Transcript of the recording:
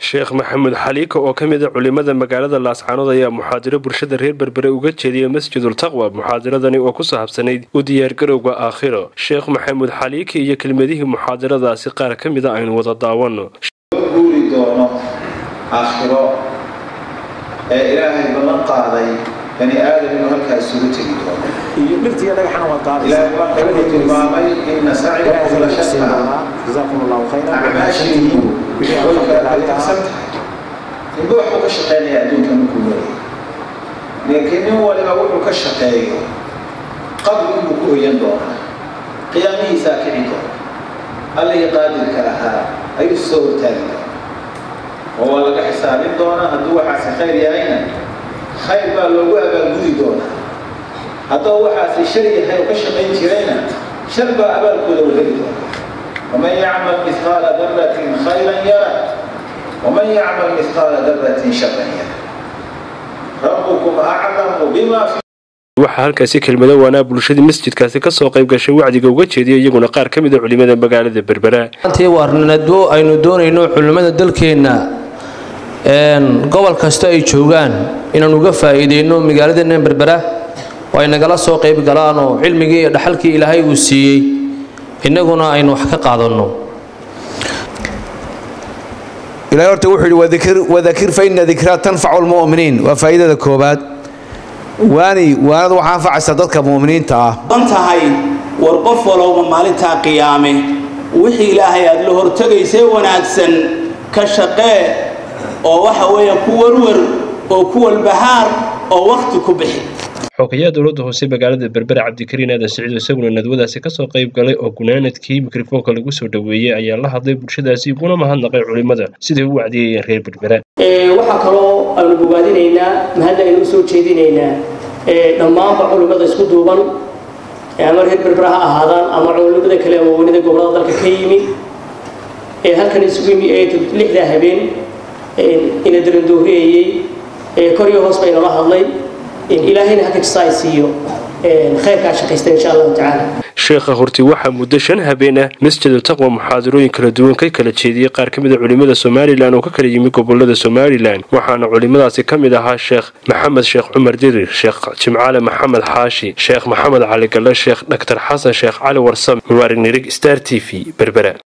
sheekh maxamuud xaliika oo ka mid a culimada magaalada laascaanood ayaa muxaadiro bulshada reer berbere uga jeediyay masjidul taqwa muxaadiradani oo ku saabsanayd u diyaargarowga aakhiro sheekh maxamuud xaliika iyo kelmadihii muxaadiradaasi qaar ka mida aynu wada daawano guuri doono aakhiro ee ilaahay ballan qaaday bani aadam inuu halkaa isugu tegi doono iyo dhirtiiyo dhagaxana waa qaadaysa ilaahay baa wuxuu tilmaamay ina saciyakum la shataa jazaakum allahu khayran acmaashiinu way kala tagsan tahay ninba waxbuu ka shaqeynaya adduunka markuu leeyahay laakiin nin waliba wuxuu ka shaqeeyo qabri inuu ku oyan doonaa qiyaamihiisaa kici doona allihii qaadirka ahaa ayuu soo hortaagi doona oo waa laga xisaabin doonaa hadduu waxaasi khayr yahayna khayr baa loogu abaalgudi doonaa hadduu waxaasi shar yahay oo ka shaqayn jirayna shar baa abaalkooda u heli doona waman yacmal mithqaala daratin khayran yara waman yacmal mithqaala daratin sharan yara rabbukum aclamu bima fi waxaa halkaasi kelmado waanaa bulshadii masjidkaasi kasoo qayb gashay wacdiga uga jeediyay iyaguna qaar ka mid a culimada magaalada berbera maantii waarnado aynu doonayno culimmada dalkeenna gobol kasta ay joogaan inaan uga faa'iideyno magaaladeenna berbera oo ay nagala soo qayb galaan oo cilmigii iyo dhaxalkii ilaahay uu siiyey innaguna aynu wax ka qaadanno ilahay horta wuxuu yidhi wadakir fa ina dikraa tanfacu lmu'miniin waa faa'iidada koobaad waani waanadu waxaa anfacaysa dadka mu'miniinta ah an tahay war qof walowba maalintaa qiyaame wixii ilaahay aad la hortegaysee wanaagsan ka shaqee oo waxa weeye ku warwar oo ku walbahaar oo wakhti ku bixi xogayaha dowladda hoose magaalada berbera cabdikariin aadan siciid isaguna nadwadaasi kasoo qayb galay oo gunaanadkii mikrofoonka lagu soo dhoweeyey ayaa la hadlay bulshadaasi iguna mahadnaqay culimmada siday u wacdiyayeen reer berbera waxaa kaloo aanu bogaadinaynaa mahadna aynu usoo jeedinaynaa dhammaanba culimmada isku duuban ama reer berbera ha ahaadaan ama culimmada kale waaweynada gobolada dalka ka yimi ee halkan isugu yimi ee lixdaa habeen ina darandooriyayey kor iyo hoos bay nala hadlay ilaahayna haka jisa ay siiyo khayrkaa shaqaysta insha allahu tacaala sheekha horti waxaa muddo shan habeen ah masjidul taqwa muxaadirooyin kala duwan ka kala jeediyey qaar ka mid a culimmada somalilan oo ka kala yimi gobolada somalilan waxaana culimmadaasi ka mid ahaa sheekh maxamed sheekh cumar dirir sheekh jimcaale maxamed xaashi sheekh maxamed cali galle sheekh dhaktar xasan sheekh cali warsame mubaarag nirig star t v berbera